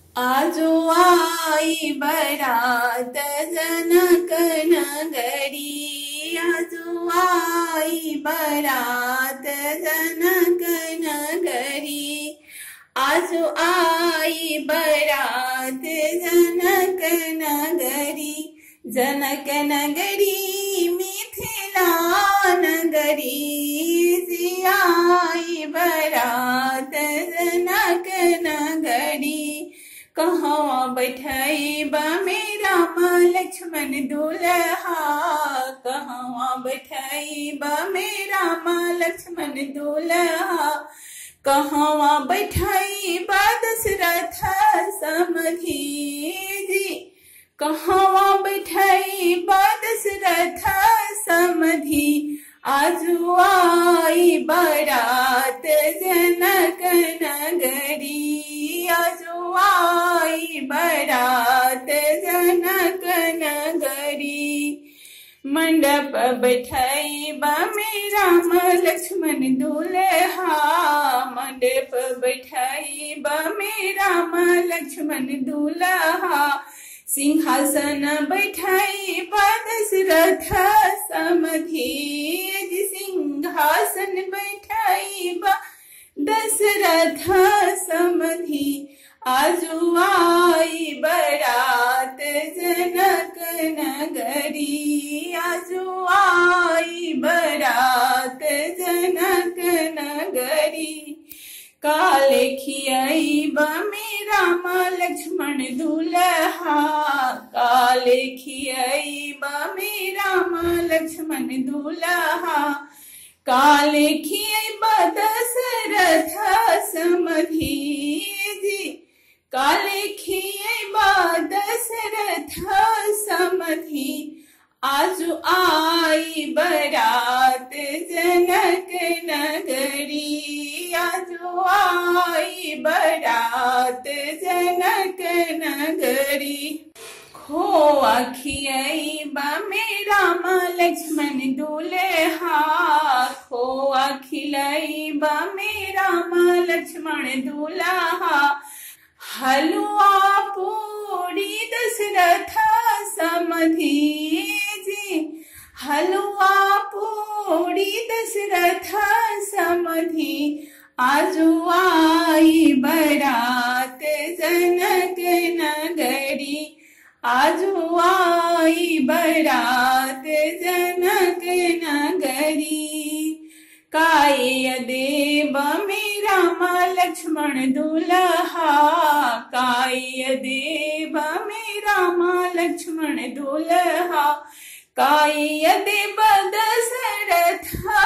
आजो आई बरात जनक नगरी आजो आई बरात जनक नगरी आजो आई बरात जनक नगरी जनक नगरी मिथिला नगरी आई बरात जनक नगरी कहाँ बैठाई बा मेरा माँ लक्ष्मण दुल्हा कहाँ बैठाई बा मेरा माँ लक्ष्मण दुल्हा कहाँ बैठाई बा दशरथ समधी जी कहाँ बैठाई बा दशरथ समधी आजु आई बरात जनक नगरी आजु आई बरात जनक नगरी मंडप बैठाई बा मेरा लक्ष्मण दुल्हा मंडप बैठाई बा मेरा लक्ष्मण दुल्हा सिंहासन बैठाई बा दशरथ समधी सिंहासन बैठाई बा दशरथ समधी आजु आई बरात जनक नगरी आजु आई बरात जनक नगरी काले खियाई बा मेरा माँ लक्ष्मण दुल्हा काले खियाई बा मेरा माँ लक्ष्मण दुल्हा काले खियाई बा दशरथ समधी जी काले खियाई बा दशरथ समधी आजु आई बरात जनक नगरी आजु आई बरात जनक नगरी खोआ खियाई बा मेरा माँ लक्ष्मण दुल्हा खोआ खिलाई बा मेरा माँ लक्ष्मण दुल्हा हलवा पूरी दशरथ समधी जी हलवा पूरी दशरथ समधी आजु आई बरात जनक नगरी आजु आई बरात जनक नगरी काय देव मेरा माँ लक्ष्मण दुल्हा काय देव मेरा माँ लक्ष्मण दुल्हा काय देव दशरथ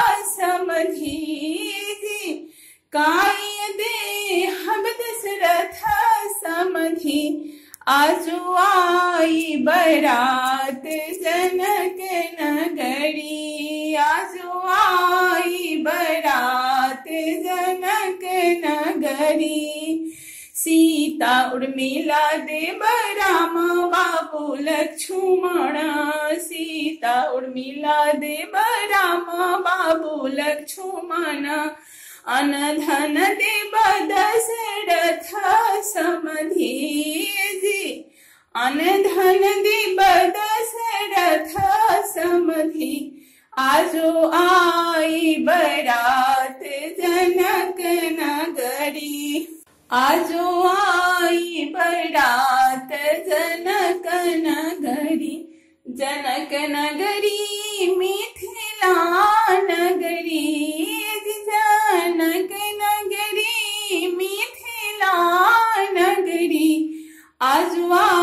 समधी जी काय दे हम दशरथ समधी आजु आई बरात जनक नगरी आजु आई बरात जनक नगरी सीता उर्मिला देव राम बाबू लक्ष्मण सीता उर्मिला देव राम बाबू लक्ष्मण अनधन देव दशरथ समधी जी अनधन देव दशरथ समधी आजो आई बरात जनक नगरी आजो आई बरात जनक नगरी जनक नगरी मिथिला नगरी जनक नगरी मिथिला नगरी आजवा